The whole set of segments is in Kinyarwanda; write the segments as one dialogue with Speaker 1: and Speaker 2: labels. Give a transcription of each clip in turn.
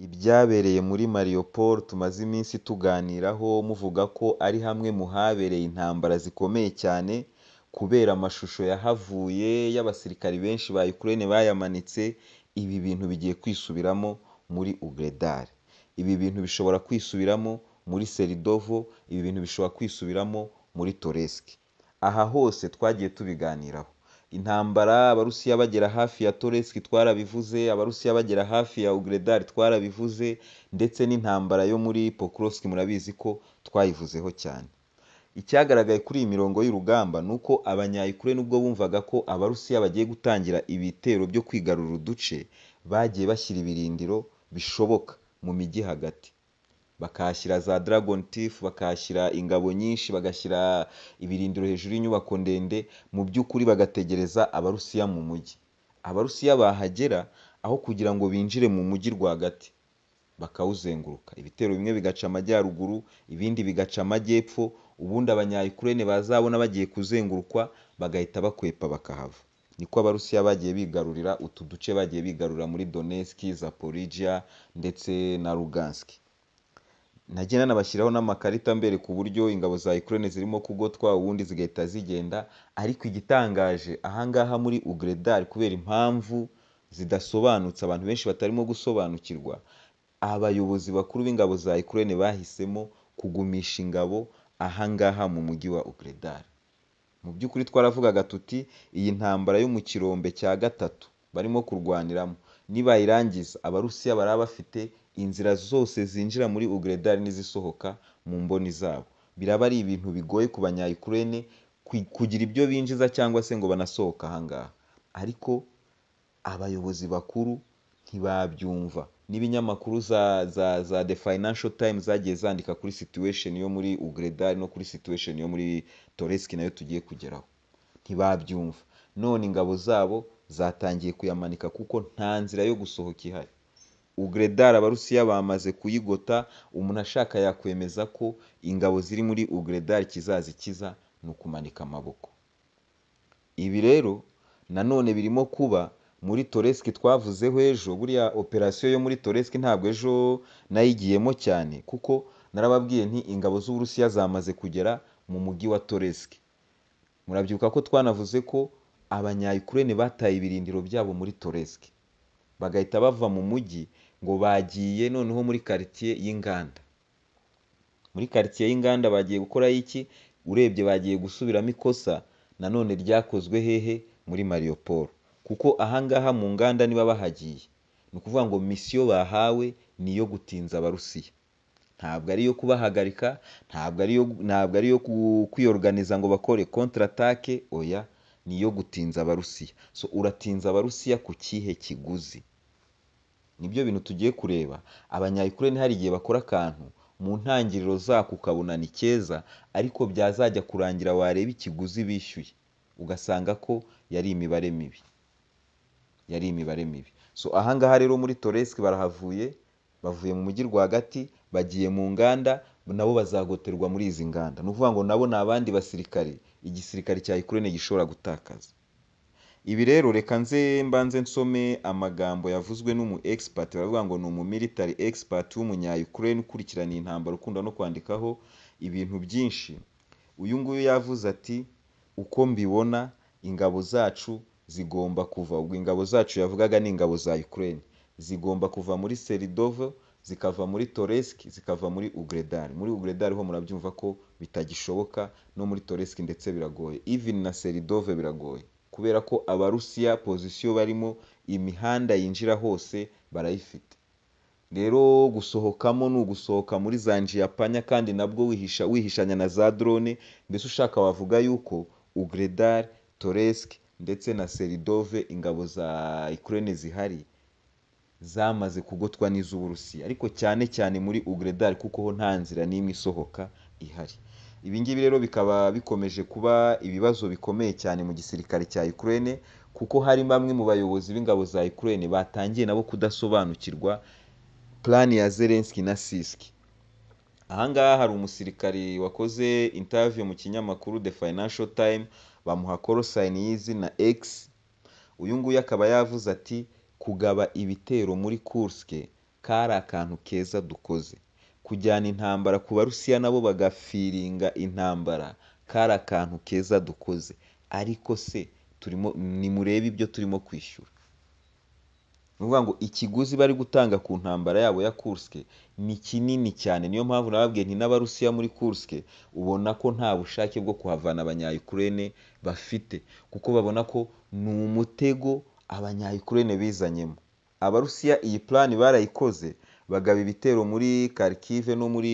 Speaker 1: Ibyabereye muri Mariupol tumaze iminsi tuganiraho muvuga ko ari hamwe mu habereye intambara zikomeye cyane kubera amashusho yahavuye y'abasirikari benshi ba Ukraine bayamanitse, ibi bintu bigiye kwisubiramo muri Ugredar, ibi bintu bishobora kwisubiramo muri Seridovo, ibi bintu bishobora kwisubiramo muri Toresk, aha hose twagiye tubiganiraho, intambara Abarusiya bagera hafi ya Toresk twarabivuze, Abarusiya bagera hafi ya Ugredar twarabivuze ndetse n'intambara yo muri Pokrovsk murabizi ko twayivuzeho cyane, icyagaragaye kuri iyi mirongo y'urugamba ni uko abanya Ukraine ubwo bumvaga ko Abarusiya bagiye gutangira ibitero byo kwigarurira uduce, bagiye bashyira ibirindiro bishoboka mu mijyi hagati, bakahashyira za Dragon Tiff, bakahashyira ingabo nyinshi, bagashyira ibirindiro hejuru y'inyubako ndende, mu by'ukuri bagategereza Abarusiya mu mujyi, Abarusiya bahagera aho kugira ngo binjire mu mujyi rwagati bakawuzenguruka, ibitero bimwe bigaca amajyaruguru, ibindi bigaca amajyepfo, ubundi abanya Ukraine bazabona bagiye kuzengurukwa bagahita bakwepa bakahava, niko Abarusiya bagiye bigarurira utu duce bagiye bigarurira muri Donetsk, Zaporijia ndetse na Lugansk, nagiye nanabashyiraho n'amakarita mbereka uburyo ingabo za Ukraine zirimo kugotwa, ubundi zigahita zigenda ariko igitangaje aha ngaha muri Ugredar kubera impamvu zidasobanutse abantu benshi batarimo gusobanukirwa, abayobozi bakuru b'ingabo za Ukraine bahisemo kugumisha ingabo aha ngaha mu mujyi wa Ugredar, mu by'ukuri twaravugaga tuti iyi ntambara yo mu kirombe cya gatatu barimo kurwaniramo nibayirangiza Abarusiya baraba bafite inzira zose zinjira muri Ugredar n'izisohoka mu mboni zabo, biraba ari ibintu bigoye ku banya Ukraine kugira ibyo binjiza cyangwa se ngo banasohoke aha ngaha, ariko abayobozi bakuru ntibabyumva n'ibinyamakuru za The Financial Times zagiye zandika kuri situation yo muri Ugredar no kuri situation yo muri Toresk nayo tugiye kugeraho, ntibabyumva none ingabo zabo zatangiye kuyamanika kuko nta nzira yo gusohoka ihari, Ugredar Abarusiya bamaze kuyigota, umuntu ashaka yakwemeza ko ingabo ziri muri Ugredar ikizazikiza ni ukumanika amaboko, ibi rero nanone birimo kuba muri Toresk twavuzeho ejo, buriya operasiyo yo muri Toresk ntabwo ejo nayigiyemo cyane kuko narababwiye nti ingabo z'Uburusiya zamaze kugera mu mujyi wa Toresk, murabyibuka ko twanavuze ko abanya Ukraine bataye ibirindiro byabo muri Toresk, bagahita bava mu mujyi ngo bagiye noneho muri quartier y'inganda, muri quartier y'inganda bagiye gukorayo iki? Urebye bagiye gusubiramo ikosa nanone ryakozwe hehe? Muri Mariupol kuko aha ngaha mu nganda niba bahagiye ni ukuvuga ngo misiyo bahawe ni iyo gutinza Abarusiya, ntabwo ari iyo kubahagarika, ntabwo ari iyo ntabwo ari iyo kwiyoruganiza ngo bakore contre attaque, oya ni iyo gutinza Abarusiya, so uratinza Abarusiya ku kihe kiguzi? Nibyo bintu tugiye kureba, abanya Ukraine hari igihe bakora akantu mu ntangiriro zako ukabona ni keza ariko byazajya kurangira wareba ikiguzi bishyuye ugasanga ko yari imibare mibi, yari imibare mibi, so aha ngaha rero muri Toresk barahavuye, bavuye mu mujyi rwagati bagiye mu nganda nabo bazagoterwa muri izi nganda, ni ukuvuga ngo nabo ni abandi basirikare igisirikare cya Ukraine gishobora gutakaza, ibi rero reka nze mbanze nsome amagambo yavuzwe n'umu expert baravuga ngo ni umu military expert w'umunya Ukraine ukurikirana iyi ntambara ukunda no kwandikaho ibintu byinshi, uyu nguyu yavuze ati uko mbibona ingabo zacu zigomba kuva, ubwo ingabo zacu yavugaga ni ingabo za Ukraine, zigomba kuva muri Seridovo, zikava muri Toresk, zikava muri Ugredar, muri Ugredar ho murabyumva ko bitagishoboka no muri Toresk ndetse biragoye, even na Seridovo biragoye kubera ko Abarusiya pozisiyo barimo imihanda yinjira hose barayifite, rero gusohokamo ni ugusohoka muri za Njiyapanya kandi nabwo wihisha wihishanya na za drone, mbese ushaka wavuga yuko Ugredar, Toresk ndetse na Seridove ingabo za Ukraine zihari zamaze kugotwa n'iz'Uburusiya ariko cyane cyane muri Ugredar kuko ho nta nzira n'imwe isohoka ihari, ibi ngibi rero bikaba bikomeje kuba ibibazo bikomeye cyane mu gisirikare cya Ukraine kuko hari bamwe mu bayobozi b'ingabo za Ukraine batangiye nabo kudasobanukirwa plan ya Zelensky na Sisk, aha ngaha hari umusirikari wakoze interview mu kinyamakuru The Financial Time bamuha korosayini y'izi na egisi, uyu nguyu akaba yavuze ati kugaba ibitero muri Kursk kari akantu keza dukoze kujyana intambara ku barusiya nabo bagafiringa intambara kari akantu keza dukoze ariko se turimo nimurebe ibyo turimo kwishyura ni ukuvuga ngo ikiguzi bari gutanga ku ntambara yabo ya kurske ni kinini cyane niyo mpamvu nababwiye nti n'abarusiya muri kurske ubona ko nta bushake bwo kuhavana abanyayukurene bafite kuko babona ko ni umutego abanyayukurene bizanyemo abarusiya iyi plan barayikoze bagaba ibitero muri kharkive no muri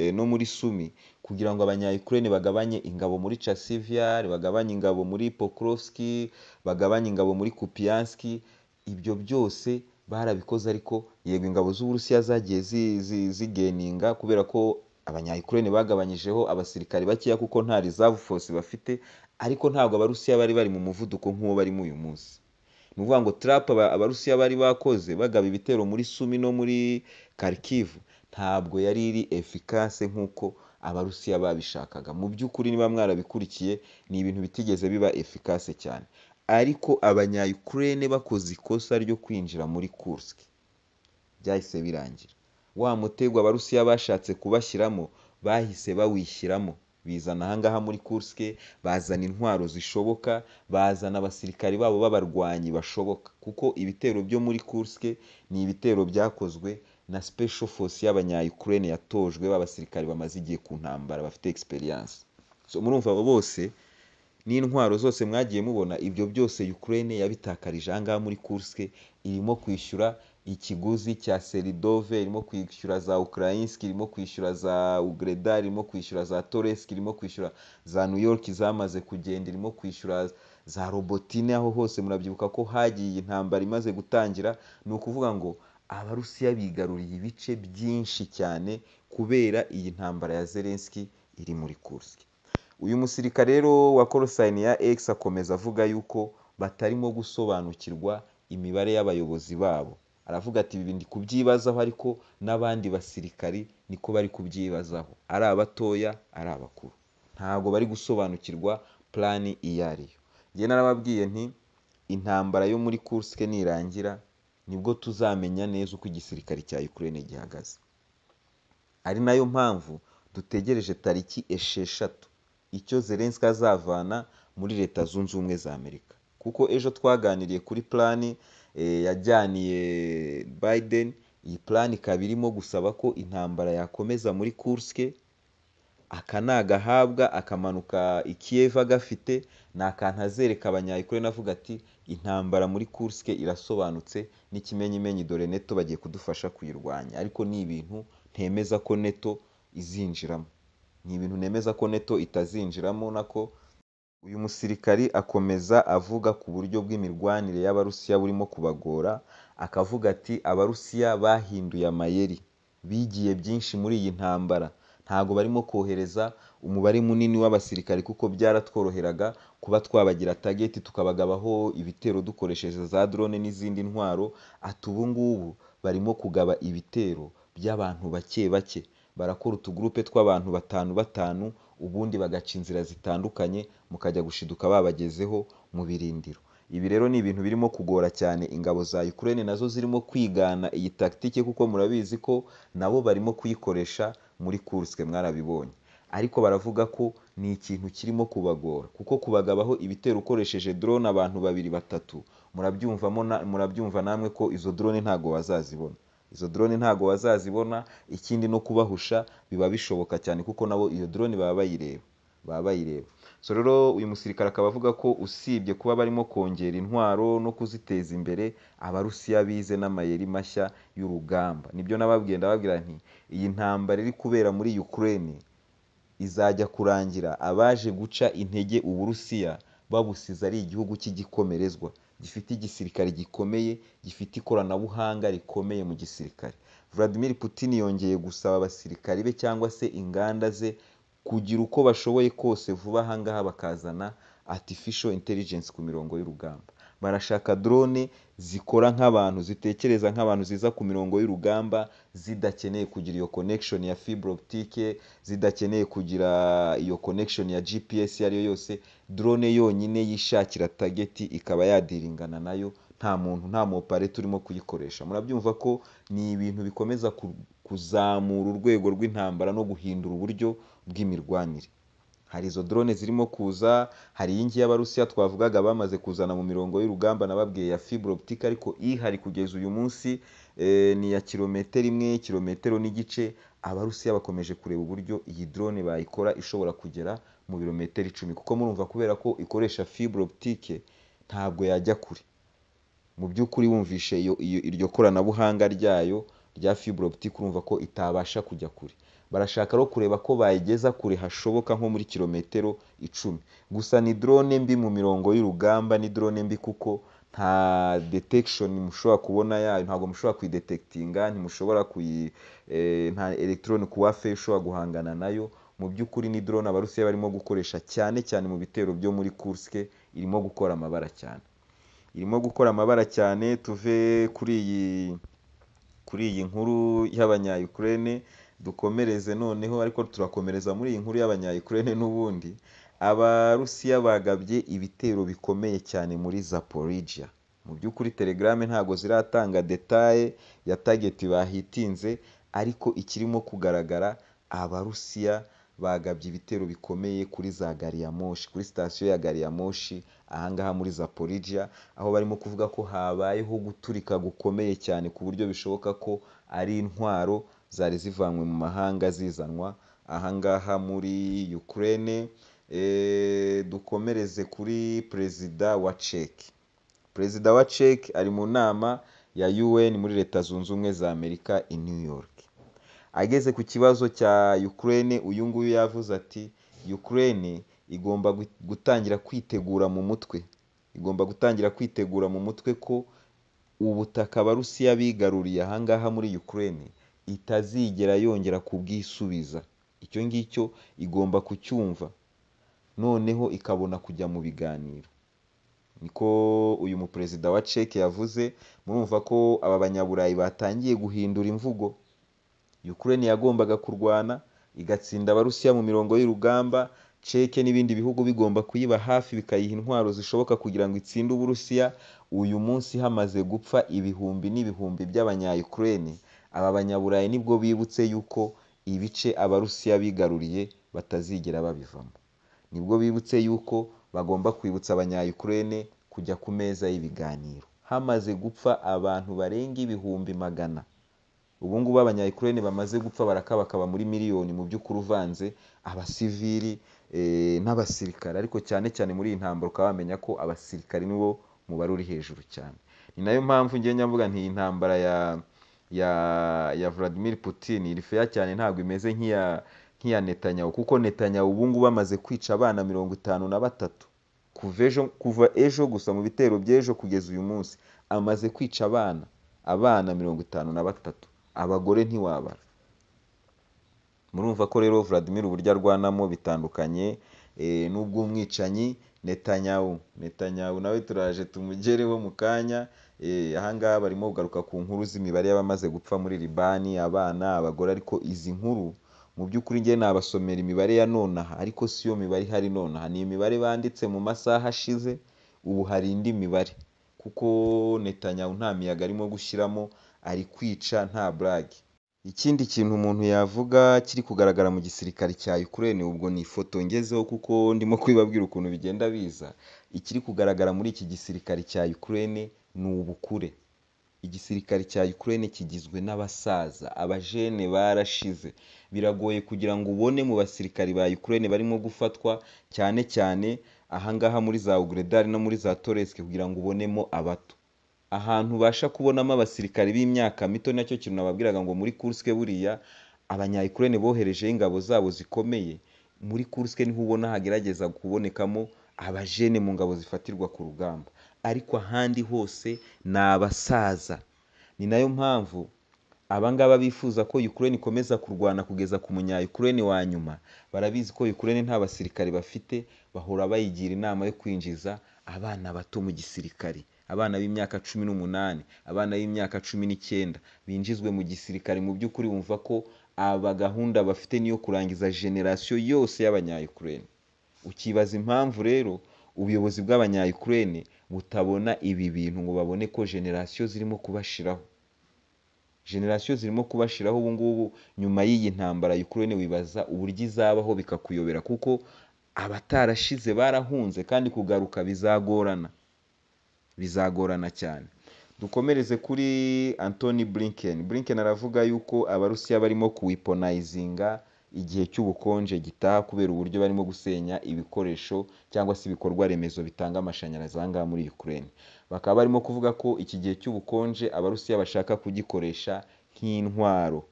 Speaker 1: eh, no muri sumi kugira ngo abanyayukurene bagabanye ingabo muri chasivyar bagabanye ingabo muri pokrovski bagabanye ingabo muri kupianski ibyo byose barabikoze ariko yego ingabo z'uburusiya zagiye zi- zi- zigeninga kubera ko abanyayukurene bagabanyijeho abasirikare bakeya kuko nta reserve force bafite ariko ntabwo abarusiya bari bari mu muvuduko nk'uwo barimo uyu munsi ni ukuvuga ngo trap aba- abarusiya bari bakoze bagaba ibitero muri sumi no muri karikivu ntabwo yari iri efikase nk'uko abarusiya babishakaga mu by'ukuri niba mwarabikurikiye ni ibintu bitigeze biba efikase cyane ariko abanyayukurene bakoze ikosa ryo kwinjira muri kursk byahise birangira wa mutego abarusiya bashatse kubashyiramo bahise bawishyiramo bizana ahangaha muri kurske bazana intwaro zishoboka bazana abasirikari babo b'abarwanyi bashoboka kuko ibitero byo muri kurske ni ibitero byakozwe na special force y'abanyayukurene yatojwe b'abasirikari bamaze igihe ku ntambara bafite experience so murumva abo bose n'intwaro zose mwagiye mubona ibyo byose Ukraine yabitakarije ahangaha muri Kursk irimo kwishyura ikiguzi cya Seridove irimo kwishyura za Ukrainsk irimo kwishyura za Ugreda irimo kwishyura za Toresk irimo kwishyura za New York zamaze kugenda irimo kwishyura za Robotine aho hose murabyibuka ko hagiye intambara imaze gutangira ni ukuvuga ngo abarusiya bigaruriye ibice byinshi cyane kubera iyi ntambara ya Zelensky iri muri Kursk uyu musirikare rero wa korosayini ya X akomeza avuga yuko batarimo gusobanukirwa imibare y'abayobozi babo aravuga ati ibi ndi kubyibazaho ariko n'abandi basirikari niko bari kubyibazaho ari abatoya ari abakuru ntabwo bari gusobanukirwa plani iyo ariyo njye narababwiye nti intambara yo muri kurske nirangira nibwo tuzamenya neza uko igisirikare cya Ukraine gihagaze ari nayo mpamvu dutegereje tariki esheshatu icyo Zelensky azavana muri leta zunze ubumwe za Amerika kuko ejo twaganiriye kuri plani eh, yajyaniye Biden iyi plani ikaba irimo gusaba ko intambara yakomeza muri Kursk akanagahabwa akamanuka i Kiev agafite ni akantu azereka abanyayukurene avuga ati intambara muri Kursk irasobanutse n'ikimenyimenyi dore neto bagiye kudufasha kuyirwanya ariko ni ibintu ntemeza ko neto izinjiramo ni ibintu nemeza ko neto itazinjiramo nako uyu musirikari akomeza avuga ku buryo bw'imirwanire y'abarusiya burimo kubagora akavuga ati abarusiya bahinduye amayeri bigiye byinshi muri iyi ntambara ntabwo barimo kohereza umubare munini w'abasirikari kuko byaratworoheraga kuba twabagira tageti tukabagabaho ibitero dukoresheje za drone n'izindi ntwaro ati ubu ngubu barimo kugaba ibitero by'abantu bake bake barakora utugurupe tw'abantu batanu batanu ubundi bagaca inzira zitandukanye mukajya gushiduka babagezeho mu birindiro ibi rero ni ibintu birimo kugora cyane ingabo za Ukraine nazo zirimo kwigana iyi tactique kuko murabizi ko nabo barimo kuyikoresha muri Kursk mwarabibonye ariko baravuga ko ni ikintu kirimo kubagora kuko kubagabaho ibitero ukoresheje drone abantu babiri batatu murabyumvamo na- murabyumva namwe ko izo drone ntago bazazibona izo drone ntago bazazibona ikindi no kubahusha biba bishoboka cyane kuko nabo iyo drone baba bayireba baba bayireba so rero uyu musirikare akaba avuga ko usibye kuba barimo kongera intwaro no kuziteza imbere abarusiya bize n'amayeri mashya y'urugamba nibyo nababwiye ndababwira nti iyi ntambara iri kubera muri Ukraine izajya kurangira abaje guca intege uburusiya babusize ari igihugu cy'igikomerezwa gifite igisirikare gikomeye gifite ikoranabuhanga rikomeye mu gisirikare Vladimir Putin yongeye gusaba abasirikari be cyangwa se inganda ze kugira uko bashoboye kose vuba ahangaha bakazana artificial intelligence ku mirongo y'urugamba barashaka drone zikora nk'abantu zitekereza nk'abantu ziza ku mirongo y'urugamba zidakeneye kugira iyo connection ya fibre optique zidakeneye kugira iyo connection ya GPS iyo ari yo yose drone yonyine yishakira target ikaba yadiringana nayo nta muntu nta mopare turimo kuyikoresha murabyumva ko ni ibintu bikomeza ku- kuzamura urwego rw'intambara no guhindura uburyo bw'imirwanire hari izo drone zirimo kuza hari iyi ngiyi abarusiya twavugaga bamaze kuzana mu mirongo y'urugamba nababwiye ya fibre optique ariko ihari kugeza uyu munsi eh, ni iya kilometero imwe kilometero n'igice abarusiya bakomeje kureba uburyo iyi drone bayikora ishobora kugera mu birometero icumi kuko murumva kubera ko ikoresha fibre optique ntabwo yajya kure mu by'ukuri wumvishe iyo, iyo, iryo koranabuhanga ryayo rya fibre optique urumva ko itabasha kujya kure barashaka no kureba ko bayigeza kure hashoboka nko muri kilometero icumi gusa ni drone mbi mu mirongo y'urugamba ni drone mbi kuko nta detection mushobora kubona yayo ntabwo mushobora kuyidetekitinga ntimushobora kuyi eh, nta electron kuwafe ushobora guhangana nayo mu by'ukuri ni drone abarusiya barimo gukoresha cyane cyane mu bitero byo muri Kursk irimo gukora amabara cyane irimo gukora amabara cyane tuve kuri iyi kuri iyi nkuru y'abanyayukurene dukomereze noneho ariko turakomereza muri iyi nkuru y'abanyayukurene n'ubundi abarusiya bagabye ibitero bikomeye cyane muri zaporijia mu by'ukuri telegrame ntago ziratanga detaye ya tageti bahitinze ariko ikirimo kugaragara abarusiya bagabye ibitero bikomeye kuri za gari ya moshi kuri sitasiyo ya gari ya moshi ahangaha muri zaporijia aho barimo kuvuga ko habayeho guturika gukomeye cyane ku buryo bishoboka ko ari intwaro zari zivanywe mu mahanga zizanwa ahangaha muri Ukraine eh, dukomereze kuri perezida wa Czech perezida wa Czech ari mu nama ya UN muri leta zunze ubumwe za Amerika i New York ageze ku kibazo cya Ukraine uyu nguyu yavuze ati Ukraine igomba gu- gutangira kwitegura mu mutwe igomba gutangira kwitegura mu mutwe ko ubutaka abarusiya bigaruriye ahangaha muri Ukraine itazigera yongera kubwisubiza icyo ngicyo igomba kucyumva noneho ikabona kujya mu biganiro niko uyu muperezida wa Czech yavuze murumva ko aba banyaburayi batangiye guhindura imvugo Ukraine yagombaga kurwana igatsinda abarusiya mu mirongo y'urugamba Czech n'ibindi bihugu bigomba kuyiba hafi bikayiha intwaro zishoboka kugira ngo itsinde uburusiya uyu munsi hamaze gupfa ibihumbi n'ibihumbi by'abanyayukurene aba banyaburayi nibwo bibutse yuko ibice abarusiya bigaruriye batazigera babivamo nibwo bibutse yuko bagomba kwibutsa abanyayukurene kujya ku meza y'ibiganiro hamaze gupfa abantu barenga ibihumbi magana ubu ngubu abanyayukurene bamaze gupfa barakabakaba muri miliyoni mu by'ukuri uvanze abasivili eh, n'abasirikare ariko cyane cyane muri iyi ntambara ukaba wamenya ko abasirikare nibo mubare uri hejuru cyane ni nayo mpamvu ngenda mvuga nti iyi ntambara ya ya ya Vladimir Putin iri feya cyane ntabwo imeze nk'iya nk'iya Netanyahu kuko Netanyahu ubu ngubu bamaze kwica abana mirongo itanu na batatu kuva ejo kuva ejo gusa mu bitero by'ejo kugeza uyu munsi amaze kwica abana abana mirongo itanu na batatu abagore ntiwabara murumva ko rero Vladimir uburyo arwanamo bitandukanye eh, n'ubw'umwicanyi Netanyahu Netanyahu nawe turaje tumugereho mu kanya eh, ahangaha barimo kugaruka ku nkuru z'imibare y'abamaze gupfa muri Libani abana abagore ariko izi nkuru mu by'ukuri njye nabasomera imibare ya nonaha ariko si yo mibare ihari nonaha ni imibare banditse mu masaha ashize ubu hari indi mibare kuko Netanyahu nta miyaga arimo gushyiramo ari kwica nta burage ikindi kintu umuntu yavuga kiri kugaragara mu gisirikare cya Ukraine ubwo ni ifoto ngezeho kuko ndimo kubibabwira ukuntu bigenda biza ikiri kugaragara muri iki gisirikare cya Ukraine ni ubukure igisirikare cya Ukraine kigizwe n'abasaza abajene barashize biragoye kugira ngo ubone mu basirikari ba Ukraine barimo gufatwa cyane cyane ahangaha muri za Ugredar no muri za Toresk kugira ngo ubonemo abato ahantu ubasha kubonamo abasirikari b'imyaka mito nacyo kintu nababwiraga ngo muri Kursk buriya abanyayukurene boherejeho ingabo zabo zikomeye muri Kursk niho ubona hagerageza kubonekamo abajene mu ngabo zifatirwa ku rugamba ariko ahandi hose ni abasaza ni nayo mpamvu abangaba bifuza ko Ukraine ikomeza kurwana kugeza ku munyayukurene wa nyuma barabizi ko Ukraine nta basirikare bafite bahora bayigira inama yo kwinjiza abana bato mu gisirikare abana b'imyaka cumi n'umunani abana b'imyaka cumi n'icyenda binjizwe mu gisirikare mu by'ukuri wumva ko aba gahunda bafite niyo kurangiza generasiyo yose y'abanyayukurene ukibaza impamvu rero ubuyobozi bw'abanyayukurene butabona ibi bintu ngo babone ko generasiyo zirimo kubashiraho generasiyo zirimo kubashiraho ubu ngubu nyuma y'iyi ntambara ya Ukraine wibaza uburyo izabaho bikakuyobera kuko abatarashize barahunze kandi kugaruka bizagorana bizagorana cyane dukomereze kuri Anthony Blinken Blinken aravuga yuko abarusiya barimo kuwiponayizinga igihe cy'ubukonje gitaha kubera uburyo barimo gusenya ibikoresho cyangwa se ibikorwa remezo bitanga amashanyarazi aha ngaha muri Ukraine bakaba barimo kuvuga ko iki gihe cy'ubukonje abarusiya bashaka kugikoresha nk'intwaro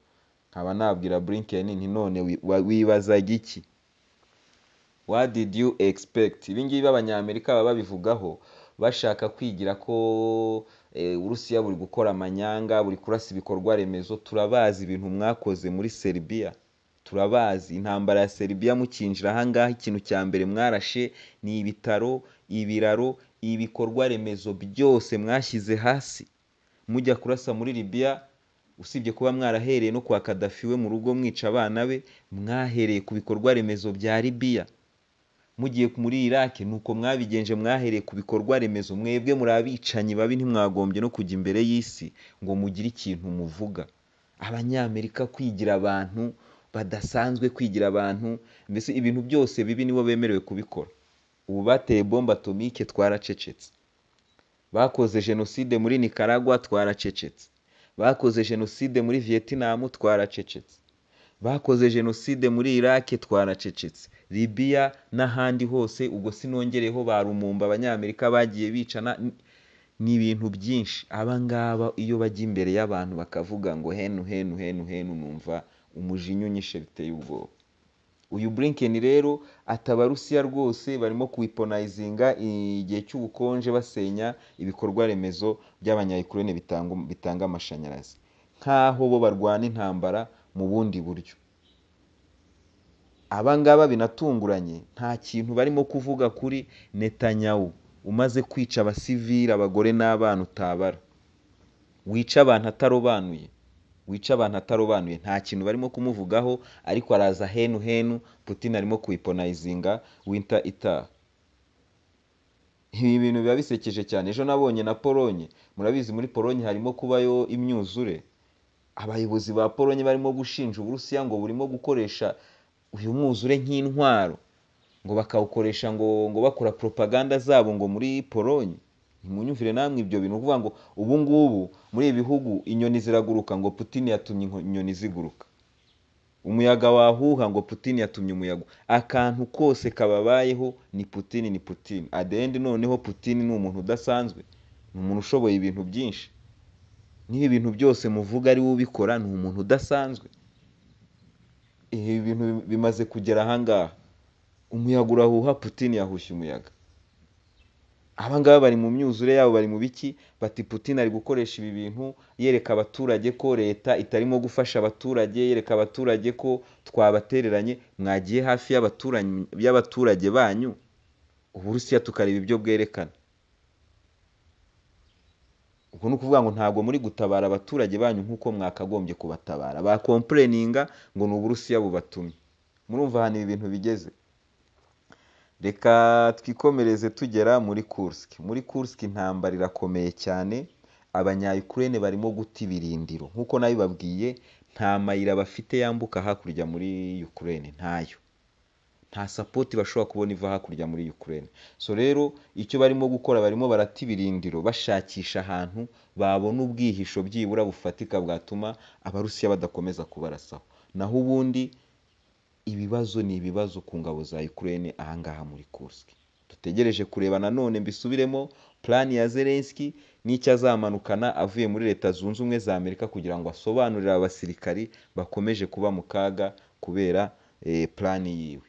Speaker 1: nkaba nabwira Blinken nti none wibazaga iki what did you expect ibi ngibi abanyamerika baba babivugaho bashaka kwigira ko uburusiya buri gukora amanyanga buri kurasa ibikorwa remezo turabazi ibintu mwakoze muri seribiya turabazi intambara ya seribiya mukinjira ahangaha ikintu cya mbere mwarashe ni ibitaro ibiraro ibikorwa remezo byose mwashyize hasi mujya kurasa muri libiya usibye kuba mwarahereye no kwa kadafi we mu rugo mwica abana be mwahereye ku bikorwa remezo bya libiya mugiye muri irake nuko mwabigenje mwahereye ku bikorwa remezo mwebwe muri abicanyi babi ntimwagombye no kujya imbere y'isi ngo mugire ikintu muvuga abanyamerika kwigira abantu badasanzwe kwigira abantu mbese ibintu byose bibi nibo bemerewe kubikora ubu bateye bombe atomike twaracecetse bakoze jenoside muri nicaragua twaracecetse bakoze jenoside muri vietnam twaracecetse bakoze jenoside muri irake twaracecetse libiya n'ahandi hose ubwo sinongereho ba rumumba abanyamerika bagiye bicana ni ibintu byinshi aba ngaba iyo bajya imbere y'abantu bakavuga ngo henu henu henu henu numva umujinya unyishe biteye ubwoba uyu Blinken rero atabarusiya rwose barimo kuwiponayizinga igihe cy'ubukonje basenya ibikorwa remezo by'abanyayukurene bitanga amashanyarazi nk'aho bo barwana intambara mu bundi buryo abangaba binatunguranye nta kintu barimo kuvuga kuri netanyahu umaze kwica abasivili abagore n'abana utabara wica abantu atarobanuye wica abantu atarobanuye nta kintu barimo kumuvugaho ariko araza henu henu putin arimo kuwiponayizinga winter itaha ibi bintu biba bisekeje cyane ejo nabonye na polonye murabizi muri polonye harimo kubayo imyuzure abayobozi ba polonye barimo gushinja uburusiya ngo burimo gukoresha uyu mwuzure nk'intwaro ngo bakawukoresha ngo ngo bakora propaganda zabo ngo muri polonye ntimunyumvire namwe ibyo bintu kuvuga ngo ubu ngubu muri ibi bihugu inyoni ziraguruka ngo Putin yatumye inyoni ziguruka umuyaga wahuha ngo Putin yatumye umuyaga akantu kose kababayeho ni Putin ni Putin adende noneho Putin ni umuntu udasanzwe ni umuntu ushoboye ibintu byinshi n'ibi bintu byose muvuga ari we ubikora ni umuntu udasanzwe ibi bintu bimaze kugera ahangaha umuyaga urahuha Putin yahushye umuyaga abangaba bari mu myuzure yabo bari mu biki bati Putin ari gukoresha ibi bintu yereka abaturage ko leta itarimo gufasha abaturage yereka abaturage ko twabatereranye mwagiye hafi y'abaturage banyu uburusiya tukareba ibyo bwerekana ubwo ni ukuvuga ngo ntabwo muri gutabara abaturage banyu nk'uko mwakagombye kubatabara bakompureninga ngo ni uburusiya bubatumye murumva ahantu ibi bintu bigeze reka twikomereze tugera muri kursk muri kursk intambara irakomeye cyane abanyayukurene barimo guta ibirindiro nk'uko nabibabwiye nta mayira bafite yambuka hakurya muri Ukraine ntayo nta sapoti bashobora kubona iva hakurya muri Ukraine so rero icyo barimo gukora barimo barata ibirindiro bashakisha ahantu babona ubwihisho byibura bufatika bwatuma abarusiya badakomeza kubarasaho naho ubundi ibibazo ni ibibazo ku ngabo za Ukraine ahangaha muri Kursk dutegereje kureba nanone mbisubiremo plan ya Zelensky n'icyo azamanukana avuye muri leta zunze ubumwe za Amerika kugira ngo asobanurire abasirikari bakomeje kuba mu kaga kubera eh, plan yiwe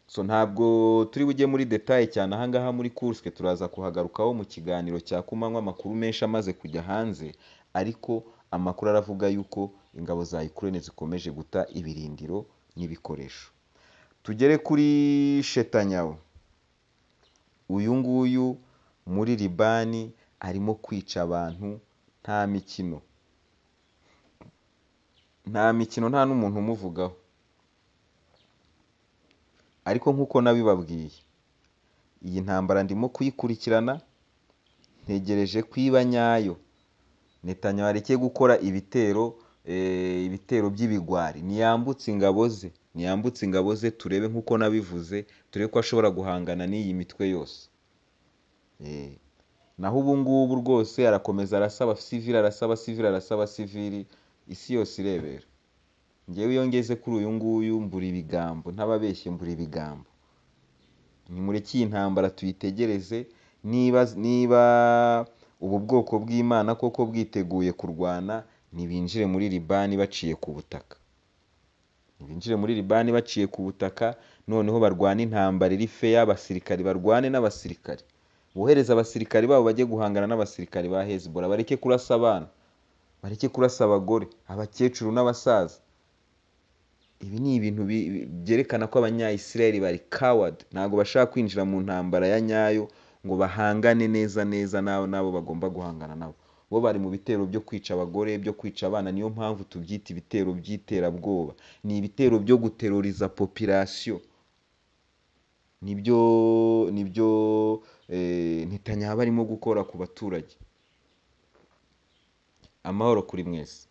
Speaker 1: so ntabwo turi bujye muri detaye cyane ahangaha muri Kursk turaza kuhagarukaho mu kiganiro cya kumanywa amakuru menshi amaze kujya hanze ariko amakuru aravuga yuko ingabo za Ukraine zikomeje guta ibirindiro n'ibikoresho tugere kuri shetanyawo uyu nguyu muri libani arimo kwica abantu nta mikino nta mikino nta n'umuntu umuvugaho ariko nk'uko nabibabwiye iyi ntambara ndimo kuyikurikirana ntegereje ko iba nyayo Netanyahu areke gukora ibitero eh, ibitero by'ibigwari niyambutse ingabo ze niyambutse ingabo ze turebe nk'uko nabivuze turebe ko ashobora guhangana n'iyi mitwe yose Eh, naho ubu ngubu rwose arakomeza arasaba sivili arasaba sivili arasaba sivili isi yose irebera ngewe iyo ngeze kuri uyu nguyu mbura ibigambo ntababeshye mbura ibigambo nimureke iyi ntambara tuyitegereze niba niba ubu bwoko bw'imana koko bwiteguye kurwana ntibinjire muri libani baciye ku butaka binjire muri libani baciye ku butaka noneho barwane intambara iri feya abasirikari barwane n'abasirikari bohereze abasirikari babo bajye guhangana n'abasirikari ba hezbollah bareke kurasa abana bareke kurasa abagore abakecuru n'abasaza ibi ni ibintu bi- bi- byerekana ko abanyayisiraheli bari coward ntabwo bashaka kwinjira mu ntambara ya nyayo ngo bahangane neza neza n'abo n'abo bagomba guhangana nabo bo bari mu bitero byo kwica abagore byo kwica abana niyo mpamvu tubyita ibitero by'iterabwoba ni ibitero byo guteroriza popirasiyo nibyo nibyo eh, Netanyahu arimo gukora ku baturage amahoro kuri mwese